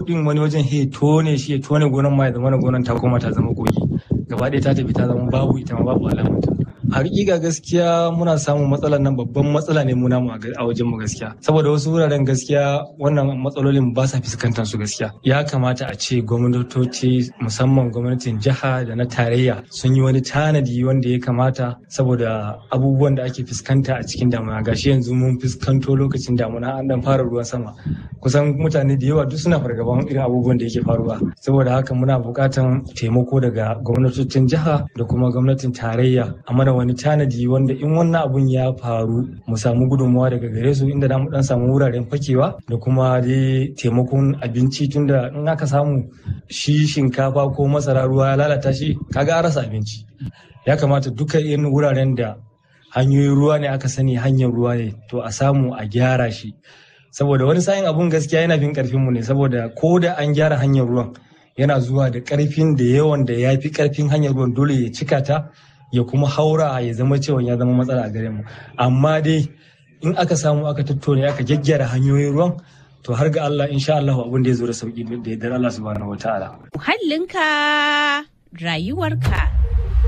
din wani wajen he tone shi ya tone gonan ma ya zama gonan ta koma ta zama kogi gaba ɗaya ta tafi ta zama babu ita ma babu alamanta a hakika gaskiya muna samun matsalar nan babban matsala ne muna a wajen mu gaskiya saboda wasu wuraren gaskiya wannan matsalolin ba sa fuskantar su gaskiya ya kamata a ce gwamnatoci musamman gwamnatin jiha da na tarayya sun yi wani tanadi wanda ya kamata saboda abubuwan da ake fuskanta a cikin damuna gashi yanzu mun fuskanto lokacin damuna an dan fara ruwan sama kusan mutane da yawa duk suna fargaban irin abubuwan da yake faruwa saboda haka muna buƙatan taimako daga gwamnatocin jiha da kuma gwamnatin tarayya a mana wani tanadi wanda in wannan abun ya faru mu samu gudunmawa daga gare su inda mu dan samu wuraren fakewa da kuma dai taimakon abinci tunda in aka samu shi shinkafa ko masara ruwa ya lalata shi kaga an rasa abinci ya kamata duka irin wuraren da hanyoyin ruwa ne aka sani hanyar ruwa ne to a samu a gyara shi saboda wani sa'in abun gaskiya yana bin karfin mu ne saboda ko da an gyara hanyar ruwan yana zuwa da karfin da yawan da ya fi karfin hanyar ruwan dole ya cika ta ya kuma haura ya zama cewa ya zama matsala a gare mu amma dai in aka samu aka tattone aka gyaggyara hanyoyin ruwan to har ga Allah insha Allah abin da ya zo da sauki da yardar Allah subhanahu wataala muhallinka rayuwarka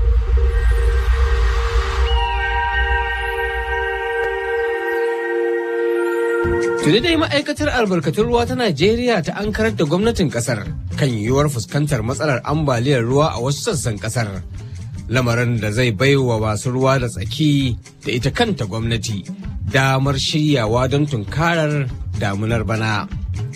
Tuni dai ma'aikatar albarkatun ruwa ta Najeriya ta an karar da gwamnatin kasar kan yiwuwar fuskantar matsalar ambaliyar ruwa a wasu sassan kasar. Lamarin da zai baiwa masu ruwa da tsaki da ita kanta gwamnati damar shiryawa don tunkarar damunar bana.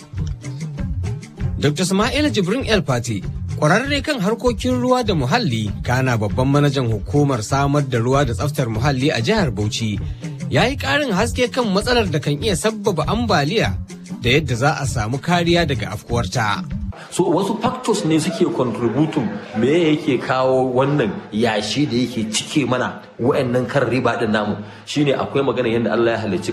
Dr. Sama'ila Jibrin El Fati kwararre kan harkokin ruwa da muhalli kana babban manajan hukumar samar da ruwa da tsaftar muhalli a jihar Bauchi ya yi ƙarin haske kan matsalar da kan iya sabbaba ambaliya da yadda za a samu kariya daga afkuwarta. so wasu factors ne suke contributing me yake kawo wannan yashi da yake cike mana wa'annan kan riba din namu shine akwai magana yadda Allah ya halicci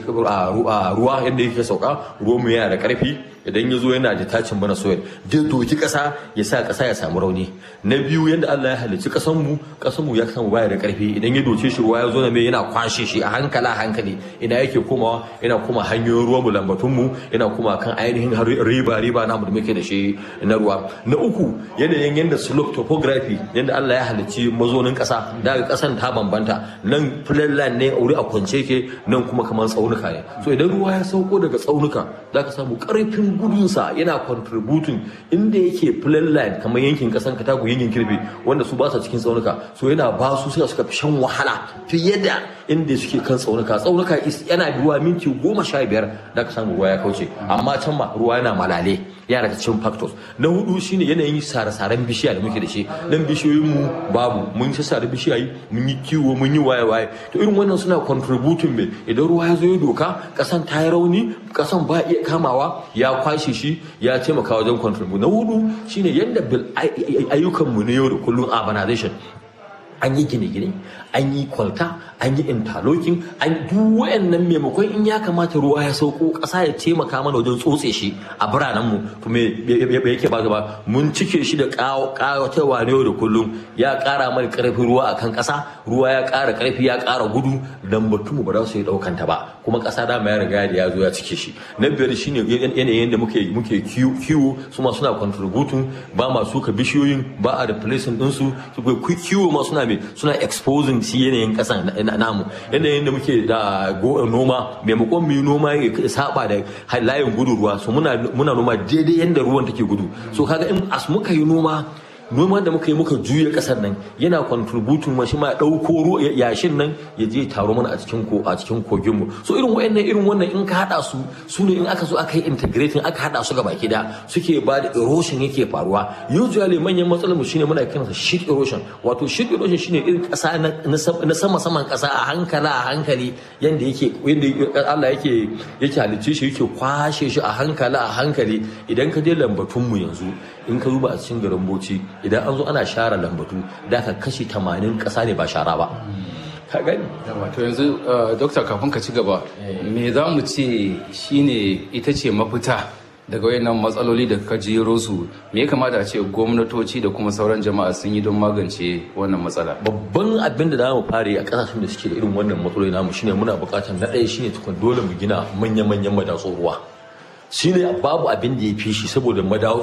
ruwa yadda yake sauka ruwan mu yana da karfi idan ya zo yana da tacin bana soil zai doki kasa ya sa kasa ya samu rauni na biyu yadda Allah ya halicci kasan mu kasan mu ya samu baya da karfi idan ya doce shi ruwa ya zo na me yana kwashe shi a hankala hankali ina yake komawa yana koma hanyoyin ruwan mu lambatun mu yana koma kan ainihin riba riba namu da muke da shi na ruwa na uku yanayin yadda slope topography yadda Allah ya halicci mazonin kasa daga kasan ta bambanta nan flatland ne wuri a kwance ke nan kuma kamar tsaunuka ne so idan ruwa ya sauko daga tsaunuka zaka samu karfin gudunsa yana contributing inda yake flatland kamar yankin kasan katako yankin kirbe wanda su ba sa cikin tsaunuka so yana ba su suka suka fi shan wahala fiye da inda suke kan tsaunuka tsaunuka yana ruwa minti goma sha biyar da ka samu ruwa ya kauce amma can ma ruwa yana malale yana da cikin factors na hudu shine yanayin sare-saren bishiya da muke da shi dan bishiyoyin mu babu mun ci sare bishiyayi mun yi kiwo mun yi waye-waye to irin wannan suna contributing me idan ruwa ya zo ya doka kasan ta yi rauni kasan ba iya kamawa ya kwashe shi ya taimaka wajen contribute na hudu shine yadda ayyukan mu na yau da kullum urbanization an yi gine-gine an yi kwalta an yi interlocking an duk wayannan maimakon in ya kamata ruwa ya sauko ƙasa ya taimaka mana wajen tsotse shi a biranen mu to me yake ba gaba mun cike shi da ƙawatarwa ne da kullum ya ƙara mana ƙarfin ruwa akan ƙasa ruwa ya ƙara ƙarfi ya ƙara gudu dan mu ba za su yi ɗaukan ta ba kuma ƙasa da ya riga da ya zo ya cike shi na biyar shine yanayin da muke muke kiwo su ma suna contributing ba ma suka bishiyoyin ba a replacing ɗinsu kiwo ma suna me suna exposing shi yanayin kasan namu yanayin da muke da noma maimakon mu yi noma ya saba da layin gudu ruwa so muna noma daidai yadda ruwan take gudu so kaga in as muka yi noma noman da muka yi muka juya kasar nan yana contributing ma shi ma dauko yashin nan ya je taro mana a cikin ko a cikin kogin mu so irin wayannan irin wannan in ka hada su su ne in aka zo aka yi integrating aka hada su gaba da suke ba da erosion yake faruwa usually manyan matsalar mu shine muna kiransa sheet erosion wato sheet erosion shine irin kasa na sama saman kasa a hankala a hankali yanda yake yanda Allah yake yake halicce shi yake kwashe shi a hankala a hankali idan ka je lambatun mu yanzu in ka zuba a cikin garin Bauchi idan an zo ana share lambatu da ka kashi 80 ƙasa ne ba shara ba ka gani wato yanzu dokta kafin ka ci gaba me za mu ce shine ita ce mafita daga wayannan matsaloli da ka jero su me ya kamata a ce gwamnatoci da kuma sauran jama'a sun yi don magance wannan matsala babban abin da zamu fara a kasashen da suke da irin wannan matsaloli namu shine muna buƙatar na ɗaya shine tukun dole mu gina manya-manyan madatsun ruwa shine babu abin da ya fi shi saboda